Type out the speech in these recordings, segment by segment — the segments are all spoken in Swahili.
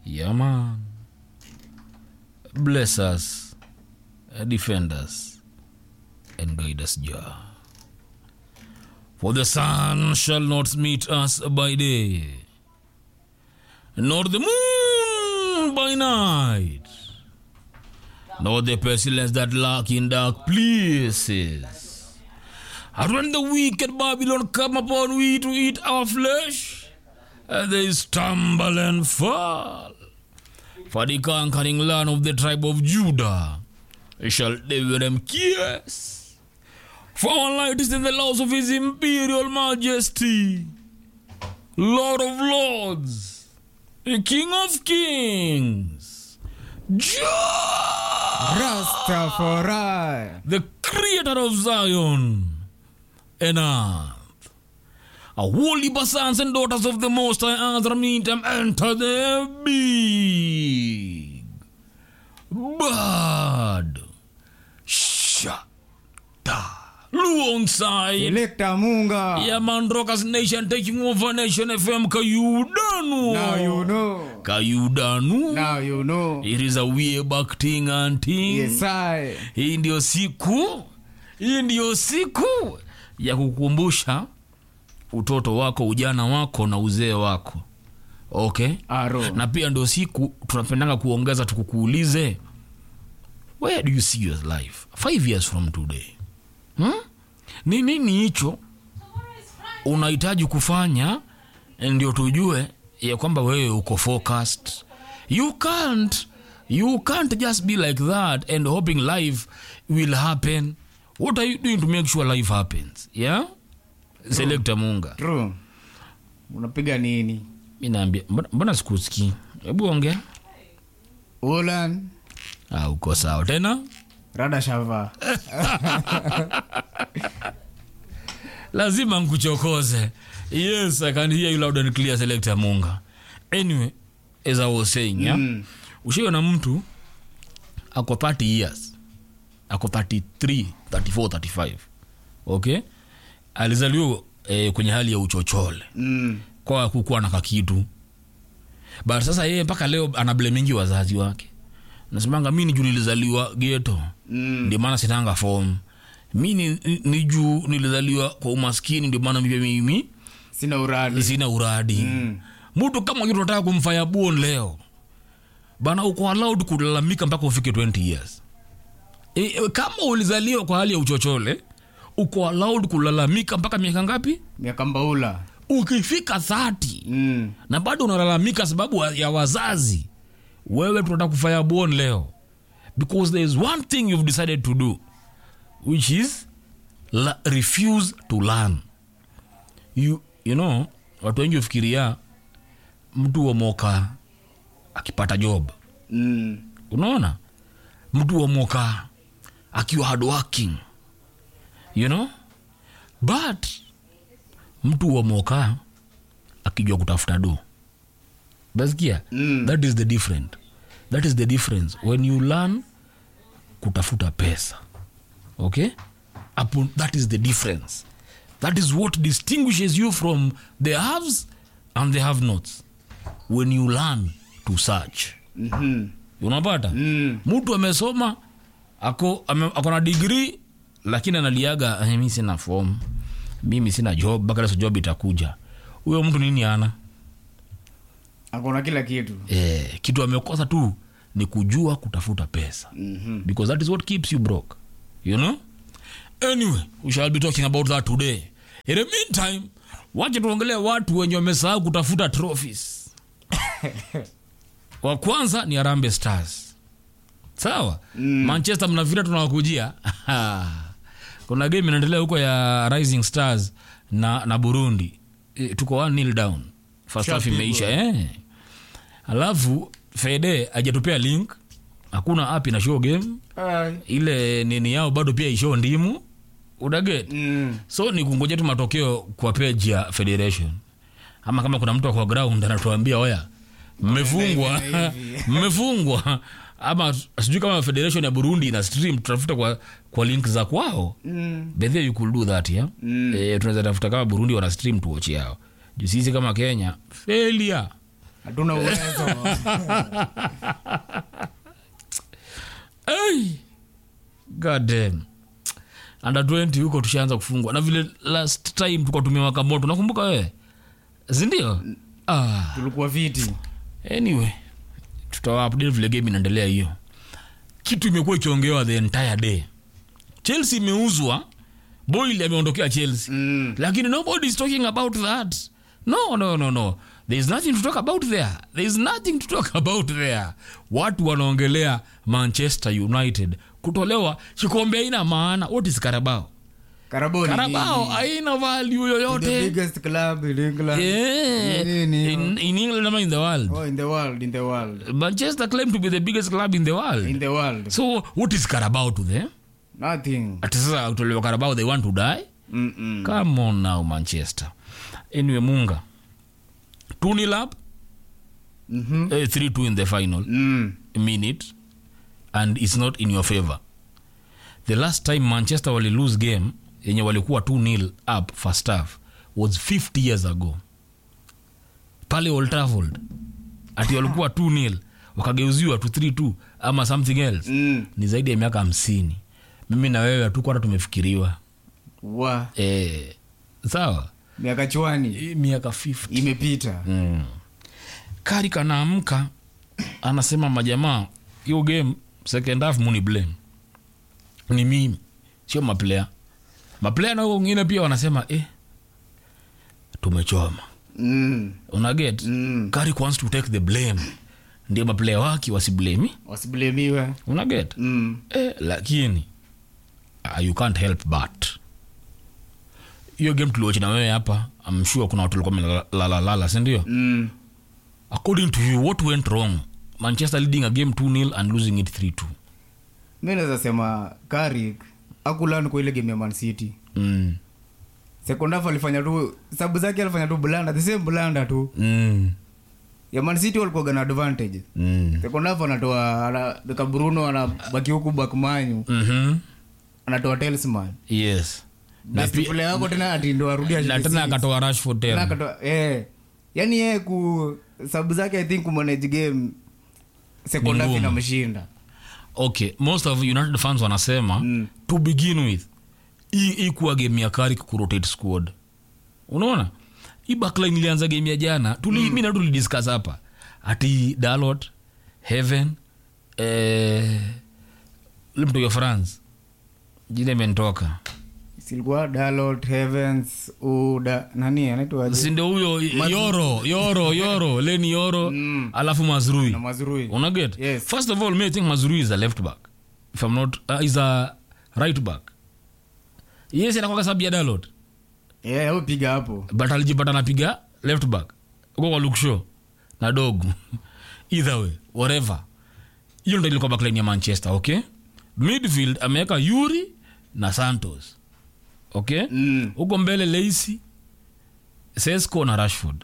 Yeah, man. Bless us, uh, defend us, and guide us, Jah. For the sun shall not meet us by day, nor the moon by night, nor the pestilence that lurk in dark places. And when the wicked Babylon come upon we to eat our flesh, and they stumble and fall. For the conquering land of the tribe of Judah shall deliver them kiss. For our light is in the laws of his imperial majesty, Lord of lords, the King of kings, Jah, Rastafari. the creator of Zion and earth. A holy sons and daughters of the Most High Azra meet them enter the big bad shata alongside Selector Munga. yeah man rockers nation taking over nation fm kayudanu Now you know. kayudanu Now you know. it is a way back thing and thing Yes, I. hii ndio siku hii ndio siku ya kukumbusha utoto wako ujana wako na uzee wako okay Aro. na pia ndio siku tunapendanga kuongeza tukukuulize where do you see your life five years from today hmm? ni nini hicho unahitaji kufanya ndio tujue ya kwamba wewe uko focused you can't you can't just be like that and hoping life will happen what are you doing to make sure life happens yeah selekta munga True. Unapiga nini? mi naambia mbona, mbona sikusikii hebu ongea Ulan. ah, uko sawa tena Rada Shava. lazima nkuchokoze yes i can hear you loud and clear selector munga anyway as i was saying yeah? Mm. ushiona mtu ako 30 years ako 33 34 35 okay alizaliwa eh, kwenye hali ya uchochole Mm. kwa kukuwa na kakitu but sasa yeye mpaka leo anablemingi wazazi wake nasemanga mi ni juu nilizaliwa geto Mm. ndio maana sinanga fom mi ni, ni, ni juu nilizaliwa kwa umaskini ndio maana mimi mimi Sina uradi. sina uradi Mm. mtu kama hiyo tunataka kumfanya bon leo bana uko allowed kulalamika mpaka ufike 20 years e, e, kama ulizaliwa kwa hali ya uchochole uko allowed kulalamika mpaka miaka ngapi Miaka mbaula. ukifika 30 Mm. na bado unalalamika sababu wa- ya wazazi wewe tunataka kufanya bon leo because there is one thing you've decided to do which is la, refuse to learn you, you know watu wengi hufikiria mtu wa moka akipata job Mm. unaona mtu wa moka akiwa hardworking you know but mtu wa moka akijua kutafuta do basikia Mm. that is the different that is the difference when you learn kutafuta pesa okay Upon, that is the difference that is what distinguishes you from the haves and the have nots when you learn to search Mhm. unapata Mm. mtu amesoma ako, ame, ako na digrii lakini analiaga "Eh, mi sina fom mimi sina job mpaka leso job itakuja huyo mtu nini ana Akona kila kitu. eh, kitu amekosa tu ni kujua kutafuta pesa Mhm. because that is what keeps you broke you know anyway we shall be talking about that today in the meantime wache tuongelee watu wenye wamesahau kutafuta trophies wa kwanza ni arambe stars sawa mm. manchester mnavira tunawakujia kuna game inaendelea huko ya rising stars na, na burundi e, tuko one nil down first half Shapigwa. imeisha eh. alafu fede ajatupea link hakuna app ina show game Ai. ile nini yao bado pia ishow ndimu udaget Mm. so ni kungoja tu matokeo kwa page ya federation ama kama kuna mtu kwa ground anatuambia oya mmefungwa hivi na hivi." mmefungwa ama sijui kama federation ya burundi ina stream tutafuta kwa, kwa link za kwao Mm. bedhia you could do that yeah? Mm. eh, tunaweza tafuta kama burundi wana stream tuochi yao juu sisi kama kenya failure hatuna uwezo hey! God damn. under 20 huko tushaanza kufungwa na vile last time tukatumia wakamoto nakumbuka wewe sindio ah. tulikuwa viti anyway tutawaupdate vile game inaendelea hiyo kitu imekuwa ikiongewa the entire day chelsea imeuzwa boil ameondokea chelsea mm. lakini nobody is talking about that no no no no there is nothing to talk about there there is nothing to talk about there watu wanaongelea manchester united kutolewa kikombe haina maana what is karabao karabao ni karabao nini? haina value the yoyote biggest club in England yeah. Nini? in, in england ama in the world oh in the world in the world manchester claim to be the biggest club in the world in the world so what is carabao to them nothing ati sasa kutolewa carabao they want to die mm -mm. come on now manchester anyway munga tunilab Mhm. uh, 3-2 in the final Mm. minute and it's not in your favor the last time manchester wali lose game yenye walikuwa 2 nil up first half was 50 years ago pale old trafford ati walikuwa 2 nil wakageuziwa to 3-2 ama something else Mm. ni zaidi ya miaka hamsini mimi na wewe hatukuwa hata tumefikiriwa wa e, sawa miaka chwani Hii miaka 50 imepita mm. kari kanaamka anasema majamaa hiyo game second half muni blame ni mimi sio maplaya maplaya na wengine pia wanasema eh, tumechoma mm. unaget Mm. kari wants to take the blame ndio maplaya wake wasiblemi wasiblemiwe unaget mm. eh, lakini uh, you can't help but hiyo game tuliochi na wewe hapa amshua kuna watu walikuwa melalalala sindio Mm. according to you what went wrong manchester leading a game 2 nil and losing it 3 2 mi naweza sema karik akulan kwa ile game ya man city mm. second half alifanya tu sabu zake alifanya tu blanda the same blanda tu mm. ya man city walikuwaga na advantage mm. second half anatoa anaweka bruno anabaki huku bakmanyu mm-hmm. anatoa telsman yes na, best pi- player wako tena ati ndo arudi na ashike tena six. akatoa rashford Tena tena akatoa eh yani yeye ku sabu zake i think kumanage game second Ni half ngumu. inamshinda okay most of united fans wanasema Mm. to begin with hii hii kuwa game ya kari kurotate squad unaona hii backline ilianza game ya jana tuli mm. mi na tulidiscuss hapa ati dalot heaven eh, limtoka france jina imentoka silikuwa dalot heavens uda nani anaitwa sindo huyo yoro yoro yoro leni yoro Mm. alafu mazrui na mazurui unaget Yes. first of all me i think mazrui is a left back if i'm not uh, is a right back yes anakwaka sababu ya dalot yeah, au piga hapo but alijipata napiga left back uko kwa lukshow na dogu either way whatever hiyo ndo ilikuwa backline ya manchester okay midfield ameweka yuri na santos okay mm. huko mbele leisi sesco na rashford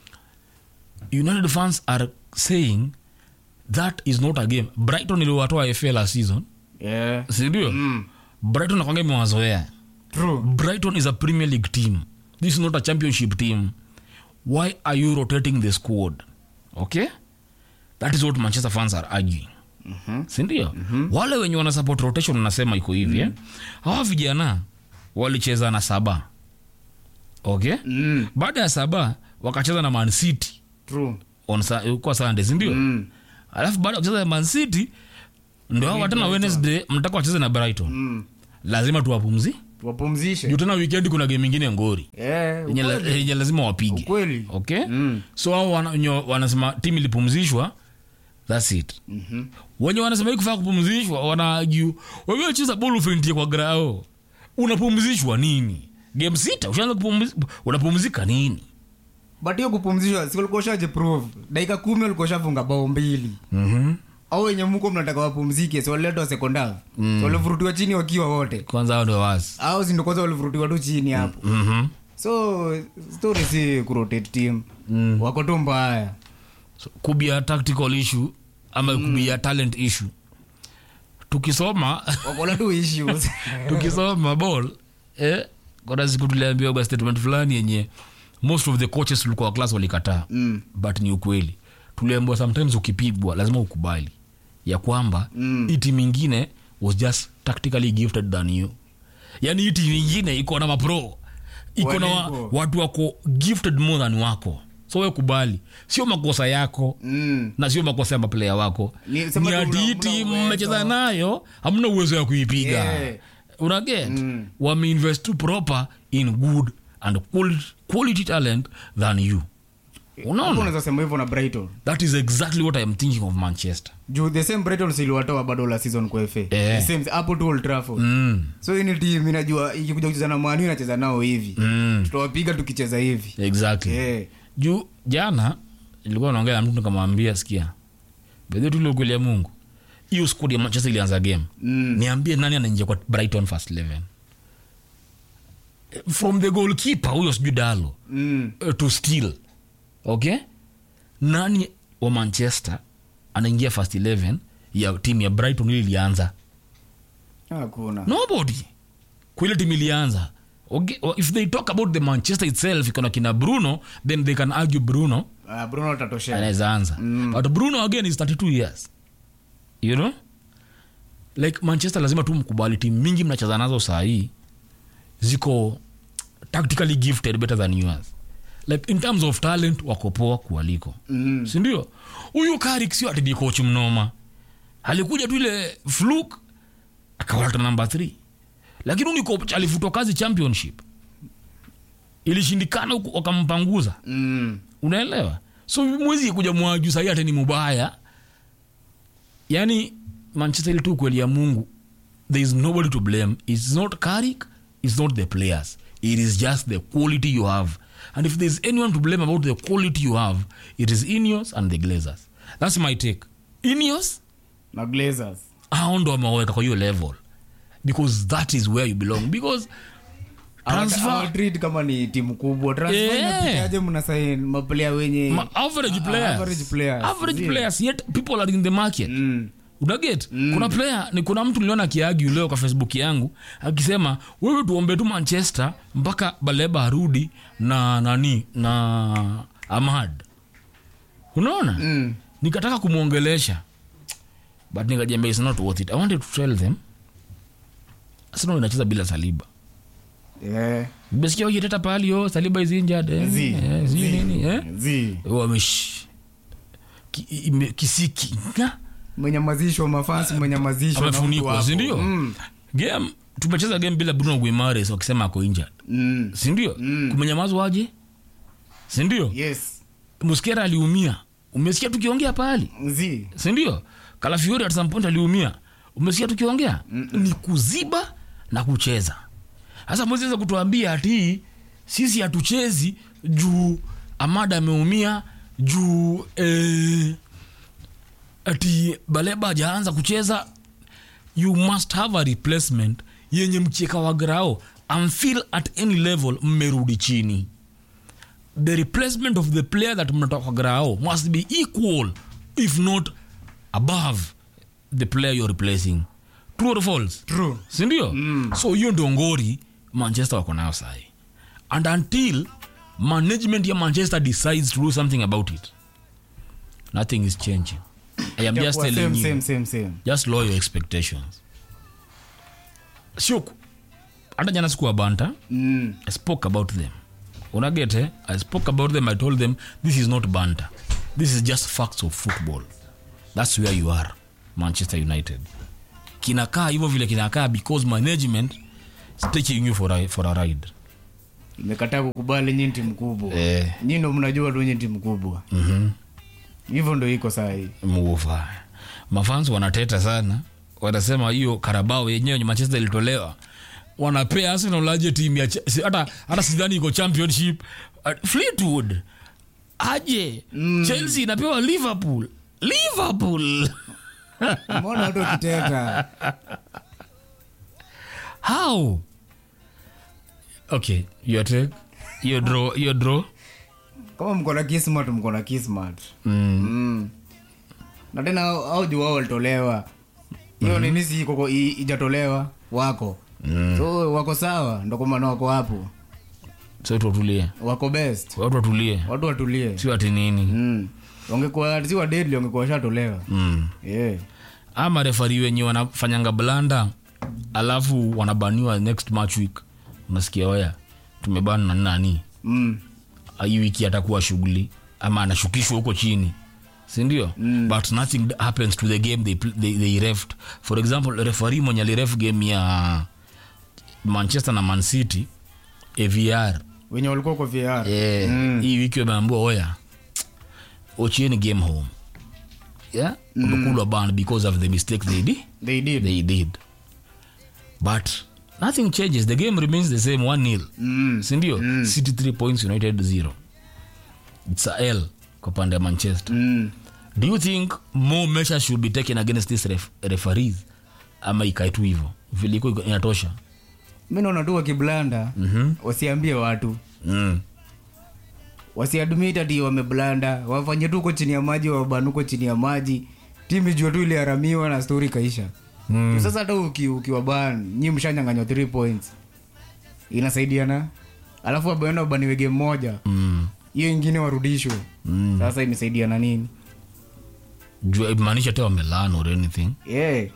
united fans are saying that is not a game brighton iliwatoa fa last season yeah. sindio mm. brighton nakwanga imewazoea true brighton is a premier league team this is not a championship team why are you rotating the squad okay that is what manchester fans are arguing Mhm. sindio mm-hmm. wale wenye wana support rotation wanasema iko hivi mm-hmm. eh? hawa vijana walicheza na saba okay mm. baada ya saba wakacheza na man city true on sa- kwa sunday sindio mm. alafu baada ya kucheza na man city ndo hawa tena wednesday mtaka wacheze na brighton Mm. lazima tuwapumzi wapumzishe juu tena weekend kuna game ingine ngori yeah, yenye la- yenye lazima wapige ukweli okay mm. so hao wana, wenye wanasema timu ilipumzishwa thats it Mhm. wenye wanasema hii kufaa kupumzishwa wanaagiu wewe cheza bol ufentie kwa grao unapumzishwa nini game sita ushaanza kupumzi- unapumzika nini but hiyo kupumzishwa si ulikuwa ushajiprove dakika kumi ulikuwa ushafunga bao mbili mm-hmm. au wenye mko mnataka wapumzike si waliletwa sekondari mm. si walivurutiwa chini wakiwa wote kwanza hao ndio wasi au si ndo kwanza walivurutiwa tu chini hapo mm-hmm. so story si kurotate team Mm. wako tu mbaya so, kubia tactical issue ama mm. kubia talent issue tukisoma wakona tu issues tukisoma ball eh, kuna siku tuliambiwa kwa statement fulani yenye most of the coaches tulikuwa class walikataa mm. but ni ukweli tuliambiwa sometimes ukipigwa lazima ukubali ya kwamba Mm. hii timu ingine was just tactically gifted than you yani hii timu ingine iko na mapro iko na wa, Waliko. watu wako gifted more than wako so we kubali sio makosa yako Mm. na sio makosa ya maplaya wako Ni- sema ni tu ati una- hii una timu uwezo. mmecheza nayo hamna uwezo ya kuipiga Yeah. unaget Mm. wameinvest tu proper in good and quality, quality talent than you Hapo unaona unaweza sema hivyo na brighton that is exactly what i'm thinking of manchester juu the same brighton siliwatoa bado la season kwa fa Eh. the same hapo tu old trafford mm. so hii ni team inajua ikikuja kucheza na manu inacheza nao hivi Mm. tutawapiga tukicheza hivi exactly yeah. juu jana ilikuwa naongea na mtu nikamwambia sikia bedhe tule ukweli ya mungu hiyo squad ya manchester ilianza game Mm. niambie nani anaingia kwa brighton first 11 from the goalkeeper huyo sijui dalo Mm. uh, to steal okay nani wa manchester anaingia first 11 ya timu ya brighton ili ilianza hakuna nobody kwile timu ilianza okay? if they talk about the manchester itself ikona kina bruno then they can argue bruno Ah, bruno atatoshea anaweza anza Mm. but bruno again is 32 years you know like manchester lazima tu mkubali timu mingi mnacheza nazo saa hii ziko tactically gifted better than yours like in terms of talent wako poa kualiko Mm. sindio huyu karik sio ati ni coach mnoma alikuja tu ile fluk akawaleta namba 3 lakini huyu ni coach alifutwa kazi championship ilishindikana huku wakampanguza Mm. unaelewa so mwezi kuja mwaju sahii hata ni mubaya yani manchester ile tu kweli ya mungu there is nobody to blame its not karik its not the players it is just the quality you have and if there's anyone to blame about the quality you have it is ineos and the glazers that's my take ineos na glazers hao ndo wameweka kwa hiyo level because that is where you belong because transfer awatreat kama ni timu kubwa transfer Yeah. inapitaje mnasain maplaya wenye ma- average Ah, players average players. average Yeah. players yet people are in the market Mm. unaget mm. kuna player ni kuna mtu niliona akiagi leo kwa facebook yangu akisema wewe tuombe tu manchester mpaka baleba arudi na nani na amad unaona Mm. nikataka kumwongelesha but nikajambia is not worth it i wanted to tell them arsenal inacheza bila saliba Yeah. umesikia wakiteta pahali yo saliba is injured eh, Zi. eh, sijui Zi. nini eh Zi. wamesh ki, ime- kisiki nga mwenyamazishwa mafansi mwenyamazishwa na mtu amefunikwa wako. sindio Mm. game tumecheza game bila bruno guimares wakisema ako injured Mm. sindio Mm. kumenyamazwaje sindio yes muskera aliumia umesikia tukiongea pahali Zi. sindio kalafiori at some point aliumia umesikia tukiongea ni kuziba na kucheza sasa mwezeza kutuambia ati sisi hatuchezi juu amada ameumia juu eh, ati baleba hajaanza kucheza you must have a replacement yenye mcheka wa grao amfil at any level mmerudi chini the replacement of the player that mnatoka grao must be equal if not above the player you're replacing true or false True. sindio mm. so hiyo ndio ngori manchester wako nayo sahi and until management ya manchester decides to do something about it nothing is changing i am just Itakuwa telling same, you same, same, same. just lower your expectations sio ku- hata jana sikuwa banta Mm. i spoke about them unagete i spoke about them i told them this is not banter this is just facts of football that's where you are manchester united kinakaa hivyo vile kinakaa because management is taking you for a, for a ride imekataa kukubali nyi timu kubwa Eh. nyi ndo mnajua tu nyi timu kubwa mm-hmm. hivyo ndo iko sahii muva mafans wanateta sana wanasema hiyo karabao yenyewe yenye manchester ilitolewa wanapea arsenal aje timu ya Che- si- hata hata sidhani iko championship uh, fleetwood aje mm. chelsea inapewa liverpool liverpool mbona watu wakiteta how okay your take your draw your draw kama mko na kismat mko na kismat mm. mm. na tena au juu wao walitolewa hiyo nini si koko i- ijatolewa wako Mm. so wako sawa ndo kwa maana wako hapo so watu watulie wako best watu watulie watu watulie sio ati nini mm. wangekuwa si wa deadly wangekuwa washatolewa mm. yeah. ama refari wenye wanafanyanga blanda alafu wanabaniwa next match week unasikia oya tumebana na nani mm. hii wiki atakuwa shughuli ama anashukishwa huko chini sindio mm. but nothing happens to the game they, pl- they, they refed for example refari mwenye aliref game ya manchester na man city avr wenye walikuwa kwa VR eh, Mm. hii wiki wameambua oya ochieni game home yeah? umekulwa ban because of the mistake they did they did they did but nothing changes the game remains the same one nil mm. sindio mm. city 3 points united 0 its a l kwa pande ya manchester Mm. do you think more measures should be taken against these ref referees ama ikae tu hivo vile iko iko- inatosha mi naona tu wakiblanda Mhm. wasiambie watu mm. wasiadmit ati wameblanda wafanye tu huko chini ya maji wabanuko chini ya maji timu ijua tu iliharamiwa na stori ikaisha Mm. sasa hata uki, ukiwa ban nyi mshanyanganywa 3 points inasaidiana alafu wabaenda wabaniwe game moja Mm. hiyo ingine warudishwe Mm. sasa imesaidiana nini Juu imaanisha te wamelan or anything yeah.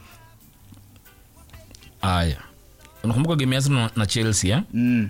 aya unakumbuka game ya Arsenal na chelsea eh? mm.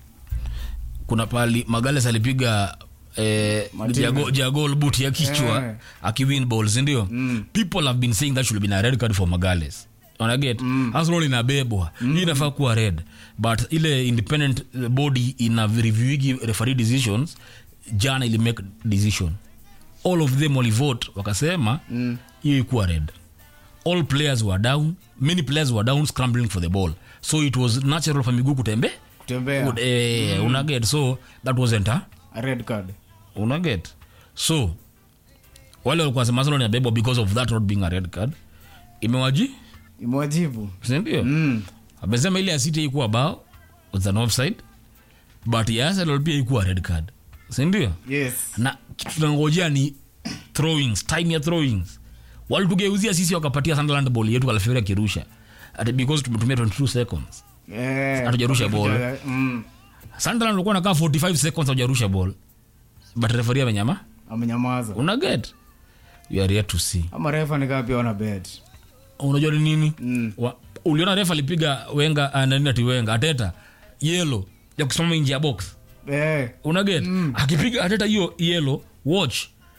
kuna pali magales alipiga eh, Martinez. jago, jagol but ya kichwa Eh. akiwin balls ndio Mm. people have been saying that should have been a red card for magales unaget mm. arsenal inabebwa mm. hii inafaa kuwa red but ile independent eh, body ina reviewigi referee decisions jana ili make decision all of them walivote wakasema Mm. hiyo ikuwa red all players were down many players were down scrambling for the ball so it was natural for miguu kutembe kutembea Good, eh, unaget so that wasn't a a red card unaget so wale walikuwa sema Arsenal inabebwa because of that not being a red card imewaji imewajibu sindio mm. amesema ile ya city ikuwa bao was an offside but ya Arsenal pia ikuwa red card sindio yes na kitu tunangojea ni throwings time ya throwings walitugeuzia sisi wakapatia Sunderland ball yetu kalafiri akirusha ati because tumetumia 22 seconds Eh, Hatujarusha wakikuja- ball. mm. Sunderland walikuwa nakaa 45 seconds hawajarusha ball but referee amenyama amenyamaza una get you are yet to see ama refa nikaa pia wana bet unajua ni nini Mm. Wa, uliona refa alipiga wenga uh, nani ati wenga ateta yelo ya kusimama nje ya box eh. una get akipiga ateta hiyo yelo watch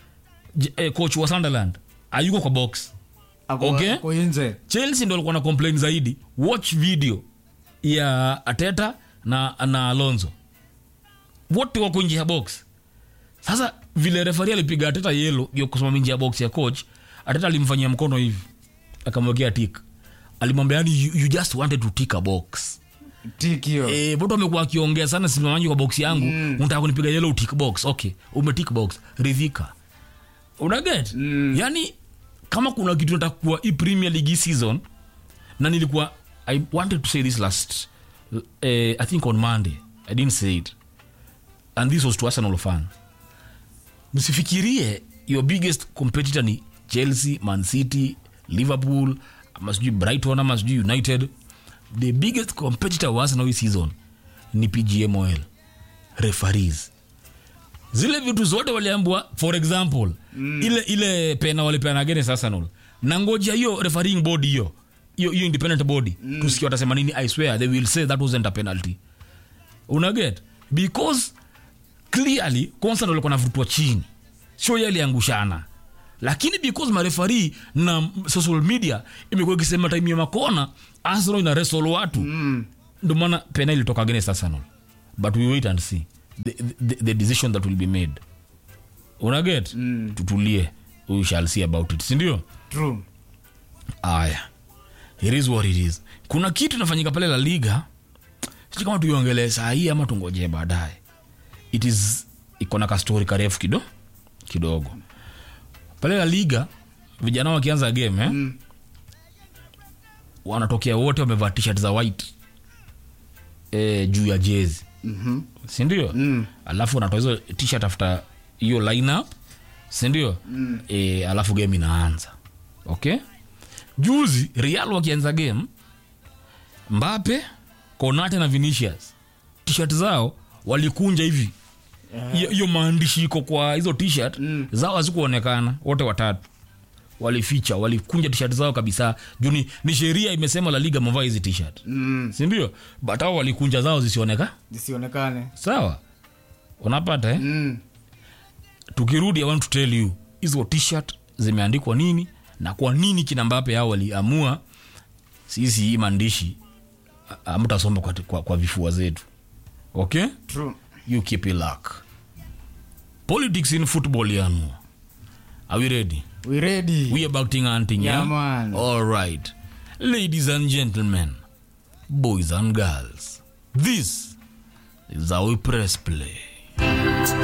J- eh, coach wa Sunderland ayuko kwa box ako, Okay. ako nje chelsea ndo alikuwa na complain zaidi watch video ya ateta na, na alonso wote wako nje ya box sasa vile refari alipiga ateta yelo ya kusimama nje ya box ya coach ateta alimfanyia mkono hivi akamwekea tik alimwambia yani you, you just wanted to tick a box tikio Eh, vote wamekuwa akiongea sana simamaji kwa box yangu mm. unataka kunipiga yellow tick box okay umetik box ridhika unaget mm. yani kama kuna kitu nataka kuwa hii premier league hii season na nilikuwa i wanted to say this last uh, i think on monday i didn't say it and this was to arsenal fan msifikirie your biggest competitor ni chelsea man city liverpool ama sijui brighton ama sijui united the biggest competitor wa arsenal hii season ni pgmol referees zile vitu zote waliambua for example mm. ile ile pena walipeana against arsenal na ngoja hiyo refereeing body hiyo hiyo hiyo independent body mm. tusikia watasema nini i swear they will say that wasn't a penalty unaget because clearly constant walikuwa navutwa chini sio ye aliangushana lakini because marefari na social media imekuwa ikisema time ya makona arsenal ina wrestle watu mm. ndo maana pena ilitoka against arsenal but we wait and see the, the, the decision that will be made unaget mm. tutulie we shall see about it sindio true aya it is what it is kuna kitu inafanyika pale la liga sijui kama tuiongelee saa hii ama tungojee baadaye it is iko na kastori karefu kido kidogo pale la liga vijana wakianza game eh? Mm. wanatokea wote wamevaa t-shirt za white eh, juu ya jezi Mhm. sindio Mm. alafu wanatoa hizo t-shirt after hiyo lineup sindio mm. e, alafu game inaanza okay juzi real wakianza game mbape konate na vinicius t-shirt zao walikunja hivi hiyo hiyo maandishi iko kwa hizo t-shirt Mm. zao hazikuonekana wote watatu walificha walikunja t-shirt zao kabisa juu ni, ni sheria imesema la liga mavaa hizi t-shirt mm. sindio but hao walikunja zao zisioneka zisionekane sawa unapata eh? mm. tukirudi i want to tell you hizo t-shirt zimeandikwa nini na kwa nini kina mbape hao waliamua sisi hii maandishi a- hamtasoma kwa, kwa, kwa vifua zetu okay true you keep it luck politics in football yanu are we ready we ready we about hunting Yeah, yeah, man. all right ladies and gentlemen boys and girls this is how we press play